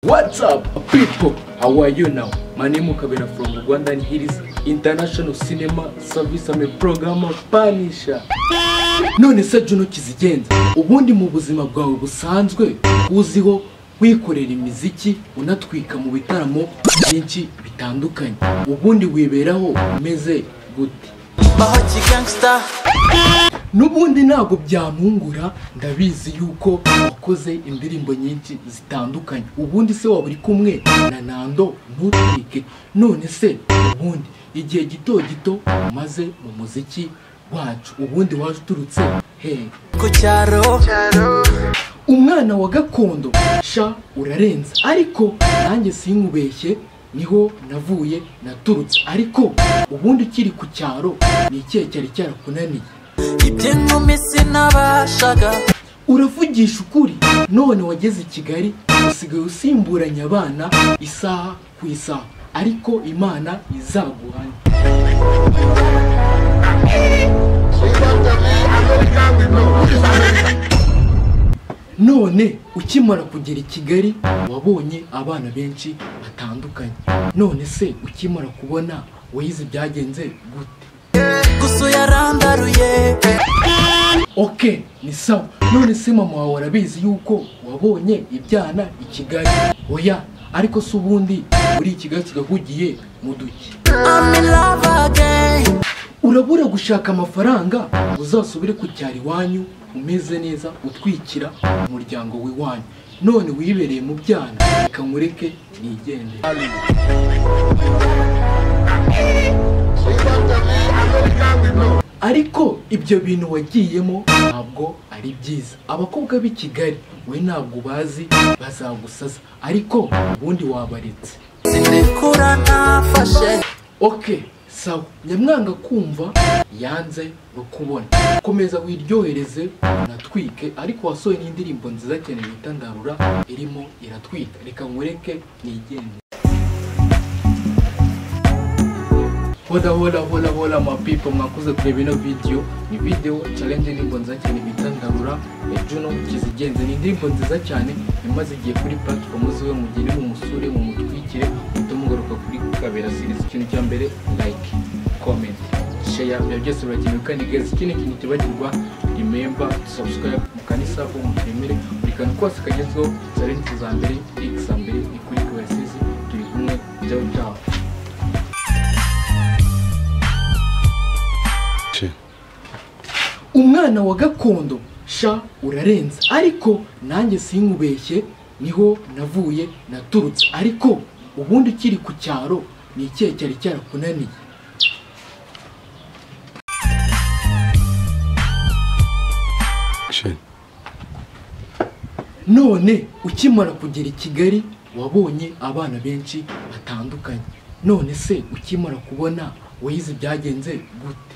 What's up, people? How are you now? My name is Kabena from Uganda and here is International Cinema Service. I'm a programmer Punisher. None se Juno Kizigenza, ubundi mu buzima bwawe busanzwe uziho wikorera imiziki unatwika mu bitaramo byinshi bitandukanye, ubundi wiberaho umeze gute? Mahoji Gangster n'ubundi ntabwo byampungura ndabizi yuko wakoze indirimbo nyinshi zitandukanye ubundi se waba uri kumwe na nando ntutwike none se ubundi igihe gito gito umaze mu muziki wacu ubundi waje uturutse hehe ku cyaro umwana wa gakondo sha urarenza ariko nanjye sinkubeshye niho navuye naturutse ariko ubundi ukiri ku cyaro ni ikihe cyari cyarakunaniye iby'inkumi sinabashaga uravugisha ukuri none wageze i kigali usigaye usimburanya abana isaha ku isaha ariko imana izaguhane none ukimara kugera i kigali wabonye abana benshi batandukanye none se ukimara kubona wayize byagenze gute gusa uyarandaruye ok ni sawa none se mama wawe arabizi yuko wabonye ibyana i kigali oya ariko se ubundi uri i kigali kigahugiye mu duki I'm in love again urabura gushaka amafaranga uzasubire ku cyaro iwanyu umeze neza utwikira umuryango w'iwanyu none wibereye mu byana reka mureke nigendere ariko ibyo bintu wagiyemo ntabwo ari byiza abakobwa b'i kigali we ntabwo bazi bazagusaza ariko ubundi wabaretse sinikura ntafashe ok sawa nyamwanga kumva yanze no kubona komeza wiryohereze unatwike ariko wasohoye n'indirimbo nziza cyane bita ndarura irimo iratwika reka nkureke nigende hola hola hola hola mapipo mwakoze kureba ino video ni video challenge indirimbo nziza cyane bita ndarura ya juno kizigenze ni indirimbo nziza cyane imaze igihe kuri platform ziwe mugire mumusure mumutwikire mutume mugaruka kuri kabera series ikintu cya mbere like comment share ibyo byose birakenewe kandi guys ikindi kintu tibagirwa remember subscribe mukanisa ko mutemere buri kantu kose kagezweho challenge za mbere x za mbere ni kuri kabera series turi kumwe byawe byawe umwana wa gakondo sha urarenza ariko nanjye sinkubeshye niho navuye naturutse ariko ubundi ukiri ku cyaro ni ikihe cyari cyarakunaniye none ukimara kugera i kigali wabonye abana benshi batandukanye none se ukimara kubona wayize byagenze gute